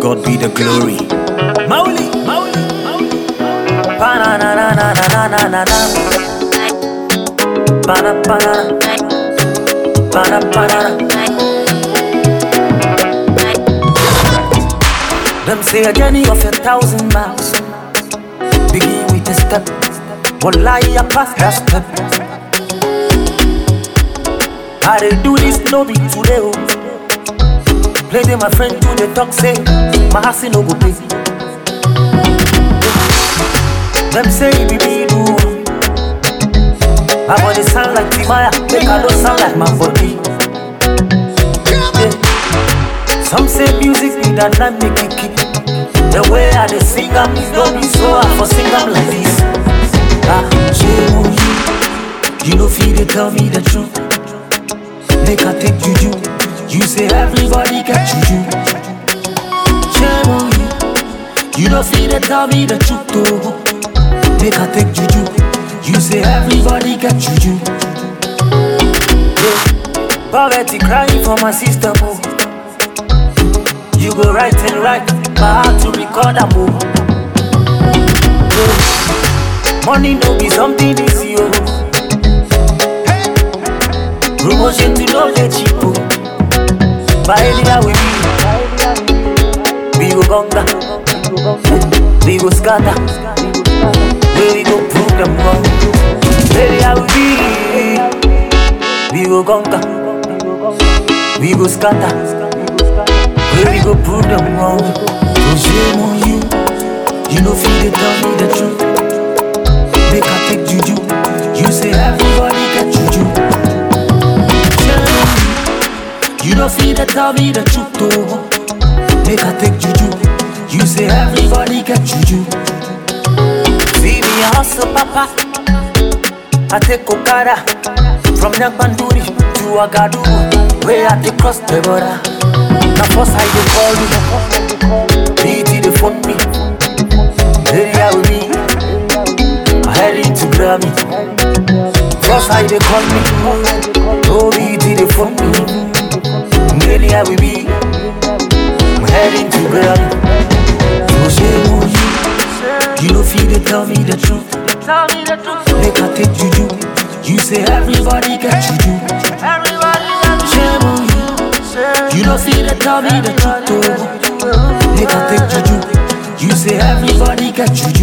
God be the glory. Mauli, Mauli, Mauli. Ba-na-na-na-na-na-na-na-na. Ba-na-ba-na. Ba-na-ba-na. Them say a journey of a thousand miles begin with a step. One lie I pass that step. I dey do this no be today oh. Play them my friend to the talk say my house no go pay. Them say it be me do. My body sound like Timaya, make I don't sound like my body. Yeah. Some say music be that night make it keep. The way I dey sing am is no be so I for sing am like this. Ah, shame on you. You know feel they tell me the truth. Make I take juju. You say everybody get juju. Shame on you. You know feel they tell me the truth though. Make I take juju. You say everybody get juju. Yeah. Poverty crying for my sister oh. You go right and right, but how to record a move. Money no be something easy, oh. Promotion to no dey cheap, oh. But anyhow we be, we go gonga, we go scatter, where we go prove them wrong. Anyhow we be, we go gonga, we go scatter. Where we go prove them wrong So shame on you You know feel they tell me the truth Make I take juju You say everybody get juju Shame on you You know feel they tell me the truth though Make I take juju You say everybody get juju See me a hustle papa I take Okada From Nyakbanduri to Agadugu Where I take cross the border na first I dey call you, BT dey phone me. Area with me, I heading to Grammy. First I dey call me, oh BT dey phone me. Area with me, I'm heading to Grammy. So shame on you, you know feel they tell me the truth. Tell me the truth. Make I take juju, you say everybody get juju. Everybody got Shame on you. You don't feel they tell me the truth, oh. Make I take juju. You say everybody get juju.